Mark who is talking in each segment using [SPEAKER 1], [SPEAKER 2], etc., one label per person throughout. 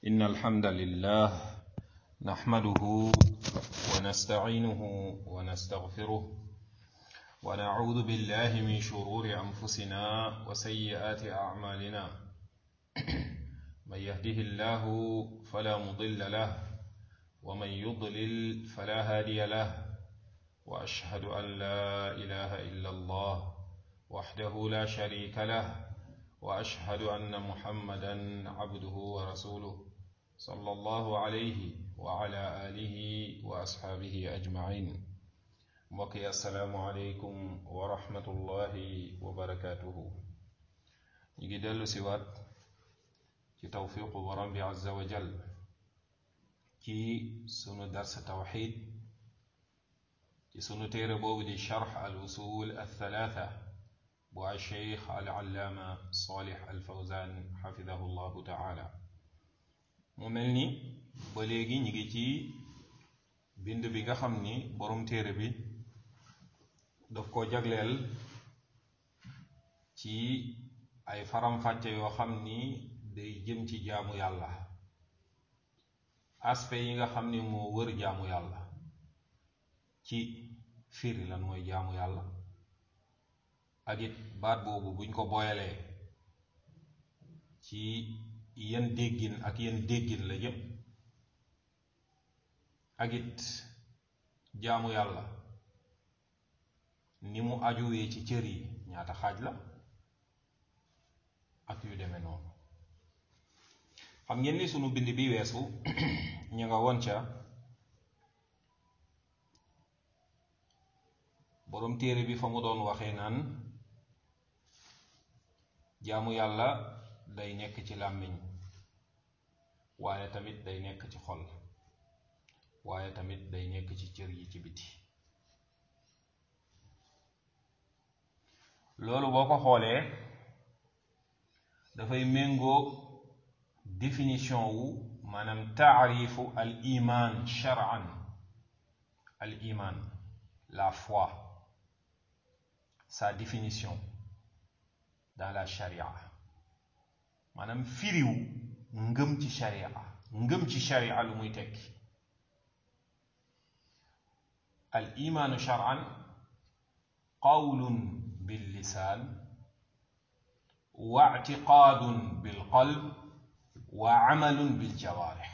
[SPEAKER 1] إن الحمد لله نحمده ونستعينه ونستغفره ونعوذ بالله من شرور أنفسنا وسيئات أعمالنا من يهده الله فلا مضل له ومن يضلل فلا هادي له وأشهد أن لا إله إلا الله وحده لا شريك له واشهد ان محمدا عبده ورسوله صلى الله عليه وعلى اله واصحابه اجمعين وكي السلام عليكم ورحمه الله وبركاته نيجي دلو سيوات ci tawfiqu borom bi azza wa jal ci sunu dars tawxid ci sunu téere boobu di charx al usul al thalatha bu alcheikh alallaama salih alfawzan xafidahu llahu taala mu mel ni ba léegi ñi ngi ci bind bi nga xam ni borom téere bi daf ko jagleel ci ay faram-fàcce yoo xam ni day jëm ci jaamu yàlla aspect yi nga xam ni moo wër jaamu yàlla ci firi lan mooy jaamu yàlla ak it baat boobu buñ ko boyalee ci yan déggin ak yan déggin la jëm ak it jaamu yàlla ni mu ajuwee ci cër yi ñaata xaaj la ak yu demee noonu xam ngeen ni sunu bind bi weesu ñu nga woon ca boroom téere bi fa mu doon waxee naan jaamu yàlla day nekk ci làmmiñ waaye tamit day nekk ci xol waaye tamit day nekk ci cër yi ci biti loolu boo ko xoolee dafay méngoo définition wu maanaam taarifu al iman shar'an al iman la foi sa définition dans la charia maanaam firiw ngëm ci charia ngëm ci charia lu muy tekki al imaanu shar'an qawlun bil lisaan wa i'tiqaadun bil qalb wa amalun bil jawaarih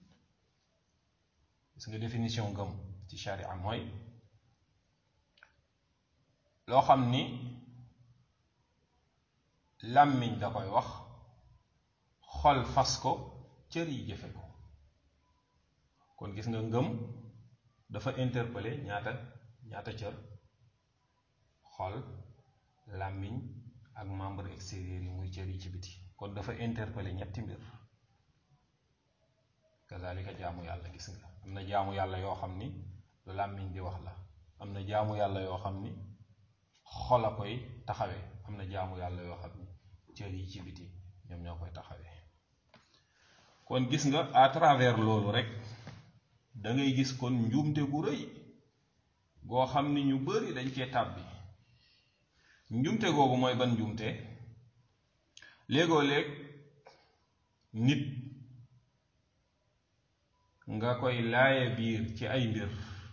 [SPEAKER 1] gis nga définition ngëm ci charia mooy loo xam ni làmmiñ da koy wax xol fas ko cër yi jëfe ko kon gis nga ngëm dafa interpeller ñaata ñaata cër xol làmmiñ ak membre extérieur yi muy cër yi ci biti kon dafa interpeller ñetti mbir kazalika jaamu yàlla gis nga am na jaamu yàlla yoo xam ni lu làmmiñ di wax la am na jaamu yàlla yoo xam ni xol a koy taxawee am na jaamu yàlla yoo xam ni cër yi ci biti ñoom ñoo koy taxawee kon gis nga à travers loolu rek da ngay gis kon njuumte gu rëy goo xam ni ñu bari dañ cee tàbbi njuumte googu mooy ban njuumte léegoo léeg nit nga koy laaye biir ci ay mbir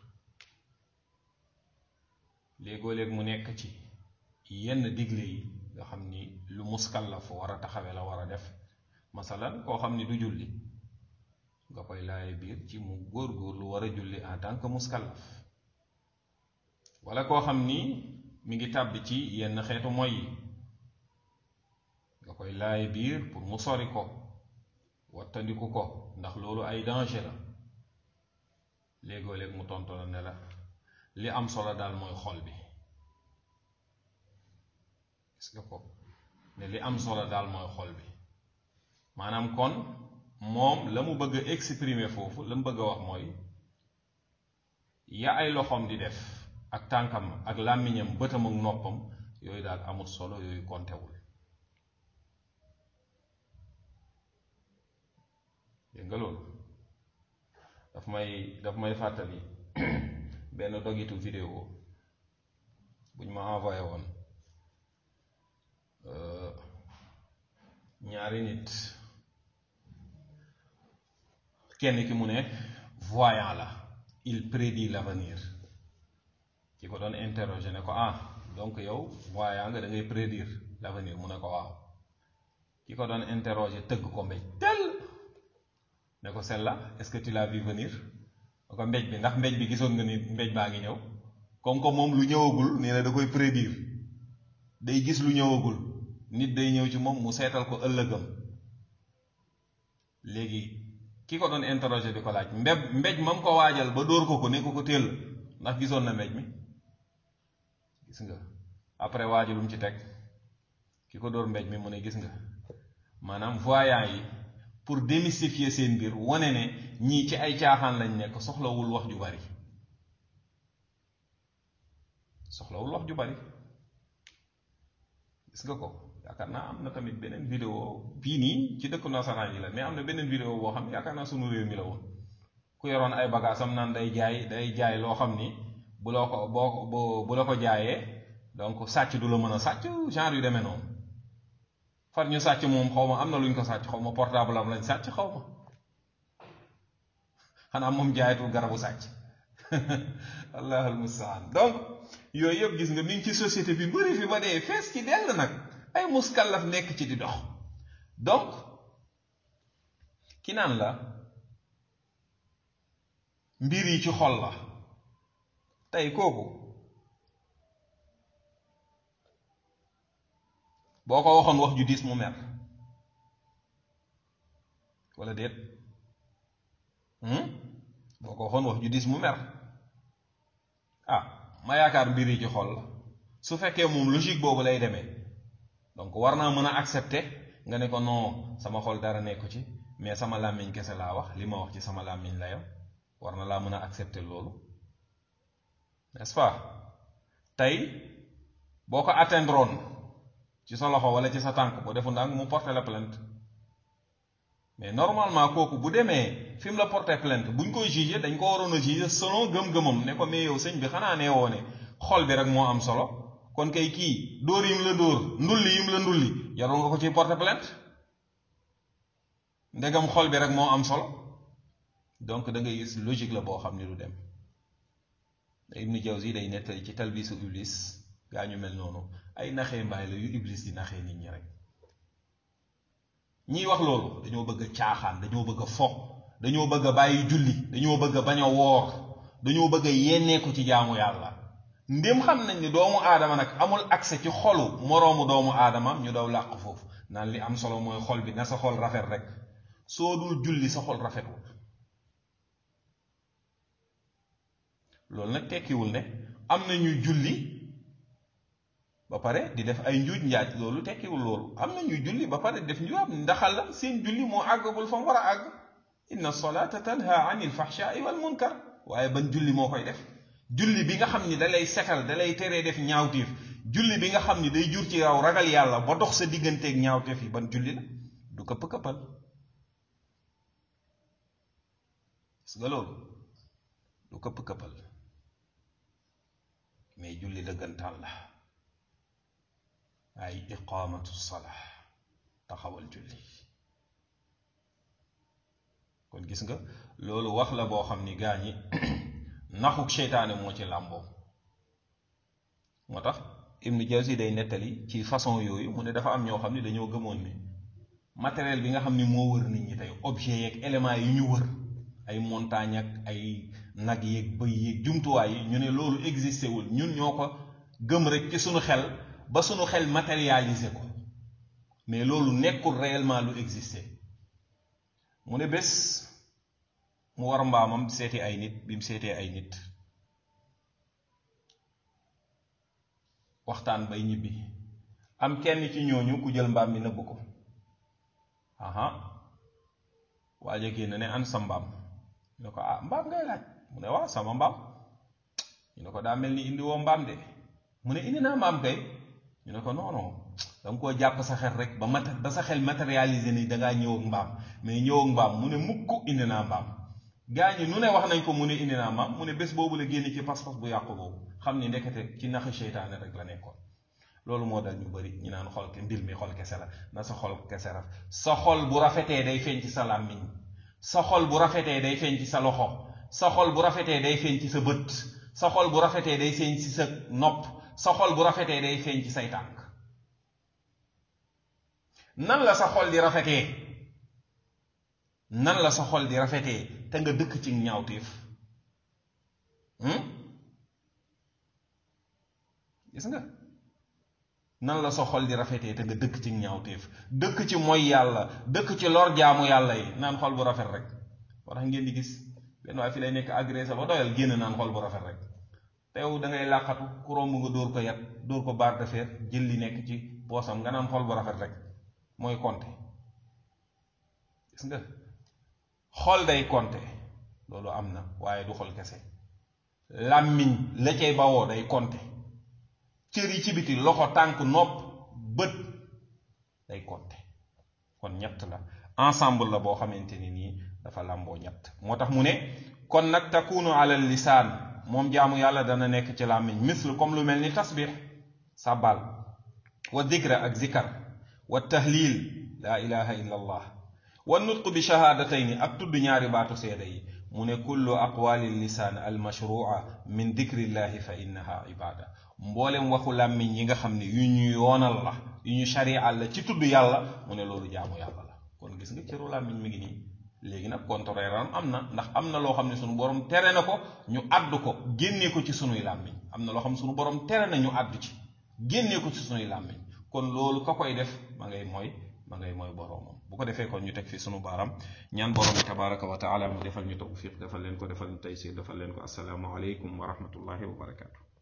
[SPEAKER 1] léegoo léeg mu nekk ci yenn digle yi nga xam ni lu muskallaf war a taxawe la war a def masalan koo xam ni du julli nga koy laaye biir ci mu góor-góor lu war a julli en tant que muskallaf wala koo xam ni mi ngi tàbbi ci yenn xeetu moy yi nga koy laaye biir pour mu sori ko wattandiku ko ndax loolu ay danger la léegoo léeg mu tontu la ne la li am solo daal mooy xol bi gis nga ko ne li am solo daal mooy xol bi maanaam kon moom la mu bëgg a exprimer foofu la mu bëgg a wax mooy ya ay loxoom di def ak tànkam ak làmmiñam bëtam ak noppam yooyu daal amul solo yooyu kontewul dégg nga loolu daf may daf may fàttali benn dogitu vidéo buñ ma envoyé woon ñaari nit kenn ki mu ne voyant la il prédit l'avenir ki ko doon interroger ne ko ah donc yow voyant nga da ngay prédire l'avenir mu ne ko waaw ki ko doon interroger tëgg ko mbéj tel ne ko celle-là est-ce que tu l'as vu venir ne ko mbéj bi ndax mbéj bi gisoon nga ni mbéj baa ngi ñëw comme que moom lu ñëwagul nee na da koy prédire day gis lu ñëwagul nit day ñëw ci moom mu seetal ko ëllëgam léegi ki ko doon interroger di ko laaj mbéb mbéj mam ko waajal ba dóor ko ko ne ko ko téel ndax gisoon na mbéj mi gis nga après waajalum ci teg ki ko dóor mbéj mi mu ne gis nga maanaam voyant yi pour démystifier seen mbir wane ne ñii ci ay caaxaan lañ nekk soxlawul wax ju bari soxlawul wax ju bari gis nga ko yaakaar naa am na tamit beneen vidéo bii nii ci dëkku nasaraan yi la mais am na beneen vidéo boo xam ne yaakaar naa sunu réew mi la woon ku yoroon ay bagaasam naan day jaay day jaay loo xam ni bu la ko boo bu la ko jaayee donc sàcc du la mën a sàcc genre yu demee noonu far ñu sàcc moom xaw ma am na lu ñu ko sàcc xaw ma portable am lañ sàcc xaw ma xanaa moom jaayatul garabu sàcc allahul mustaan donc yooyu yëpp gis nga mi ngi ci société bi bëri fi ba dee fees ci dell nag ay muskallaf nekk ci di dox donc ki naan la mbir yi ci xol la tey kooku boo ko waxoon wax ju diis mu mer wala déet boo ko waxoon wax ju diis mu mer ah ma yaakaar mbir yi ci xol la su fekkee moom logique boobu lay demee donc war naa mën a accepter nga ne ko non sama xol dara nekku ci mais sama làmmiñ kese laa wax li ma wax ci sama làmmiñ la yam war na laa mën a accepter loolu n'est-ce pas tey boo ko atteindroon ci sa loxo wala ci sa tànk boo defu ndànk mu porter la plainte mais normalement kooku bu demee fi mu la porter plainte buñ koy juger dañ ko waroon a juger selon gëm-gëmam ne ko mais yow sëñ bi xanaa nee woo ne xol bi rek moo am solo kon kay kii dóor yim la dóor ndulli yim la ndulli yaroon nga ko ciy porter plainte ndegam xol bi rek moo am solo donc da ngay gis logique la boo xam ni du dem Ibnu Jawzi day nettali ci talbisu iblis gaa ñu mel noonu ay naxee mbaay la yu iblis di naxee nit ñi rek ñiy wax loolu dañoo bëgg a caaxaan dañoo bëgg a fo dañoo bëgg a bàyyi julli dañoo bëgg a bañ a woor dañoo bëgg a yenneeku ci jaamu yàlla ndém xam nañ ni doomu aadama nag amul accès ci xolu moroomu doomu aadamam ñu daw làq foofu naan li am solo mooy xol bi na sa xol rafet rek soo dul julli sa xol rafetul loolu nag tekkiwul ne am na ñuy julli ba pare di def ay njuuj njaaj loolu tekkiwul loolu am na ñuy julli ba pare def njuwaab ndaxal la seen julli moo àggagul fa mu war a àgg inna solata tanha anil fahshaai wal munkar waaye ban julli moo koy def julli bi nga xam ni dalay setal dalay teree def ñaawteef julli bi nga xam ni day jur ci yow ragal yàlla ba dox sa digganteeg ñaawteef yi ban julli la du këpp këppal gis nga loolu du këpp këppal mais julli dëggantaan la ay iqaamatu salaa taxawal julli kon gis nga loolu wax la boo xam ni gaa ñi naxuk seytaane moo ci làmboo moo tax Ibnu Jawzi day nettali ci façon yooyu mu ne dafa am ñoo xam ni dañoo gëmoon ni matériel bi nga xam ni moo wër nit ñi tey objet yeeg éléments yi ñu wër ay montagne ak ay nag yeeg bëy yeeg jumtuwaay yi ñu ne loolu existé wul ñun ñoo ko gëm rek ci suñu xel ba suñu xel matérialisé ko mais loolu nekkul réellement lu existé mu ne bés mu war mbaamam seeti ay nit bi mu seetee ay nit waxtaan bay ñibbi am kenn ci ñooñu ku jël mbaam mi nëbb ko aha waaje génn ne an sa mbaam ñu ne ko ah mbaam ngay laaj mu ne waaw sama mbaam ñu ne ko daa mel ni indi woo mbaam de mu ne indi naa mbaam kay ñu ne ko non non da nga koo jàpp sa xel rek ba mat ba sa xel matérialisé ni dangaa ñëw ak mbaam mais ñëw ak mbaam mu ne mukk indi naa mbaam gaa ñi nu ne wax nañ ko mu ne indi naa mbaam mu ne bés boobu la génn ci pas-pas bu yàqu boobu xam ni ndekete ci naxi seytaane rek la nekkoon loolu moo dal ñu bari ñu naan xol mbir mi xol kese la na sa xol kese raf sa xol bu rafetee day feeñ ci sa làmmiñ sa xol bu rafetee day feeñ ci sa loxo sa xol bu rafetee day feeñ ci sa bët sa xol bu rafetee day feeñ ci sa nopp sa xol bu rafetee day feeñ ci say tànk nan la sa xol di rafetee nan la sa xol di rafetee te nga dëkk ci ñaawteef gis nga nan la sa xol di rafetee te nga dëkk ci ñaawteef dëkk ci mooy yàlla dëkk ci lor jaamu yàlla yi naan xol bu rafet rek moo tax ngeen di gis benn waaye fi lay nekk agressé ba doyal génn naan xol bu rafet rek te yow da ngay làqatu ku romb nga dóor ko yat dóor ko barre de fer jël li nekk ci poosam nga naan xol bu rafet rek mooy compter gis nga xol day compter loolu am na waaye du xol kese làmmiñ la cay bawoo day compter cër yi ci biti loxo tànk nopp bët day compter kon ñett la ensemble la boo xamante ni nii dafa làmboo ñett moo tax mu ne kon nag takunu alal lisaan moom jaamu yàlla dana nekk ci làmmiñ misl comme lu mel ni tasbix sàbbal wa dikra ak zikar wa tahlil laa ilaha illa allah wa nutq bi shahaadatayni ak tudd ñaari baatu seede yi mu ne kullu aqwaali lisaan almashrua min dikrillahi fa innaha ibada mboolem waxu làmmiñ yi nga xam ne yu ñu yoonal la yu ñu sharial la ci tudd yàlla mu ne loolu jaamu yàlla la kon gis nga cëru làmmiñ mi ngi nii léegi nag contraire am na ndax am na loo xam ne sunu borom tere na ko ñu àddu ko génnee ko ci sunuy làmmiñ am na loo xam ne sunu borom tere na ñu àddu ci génnee ko ci sunuy làmmiñ kon loolu ka koy def ma ngay mooy ma ngay mooy boroomam bu ko defee kon ñu teg fi sunu baaram ñaan borom bi tabaraka wa taala mu defal ñu tawfiq defal leen ko defal ñu taysir defal leen ko assalaamu aleykum wa rahmatullahi wa barakaatu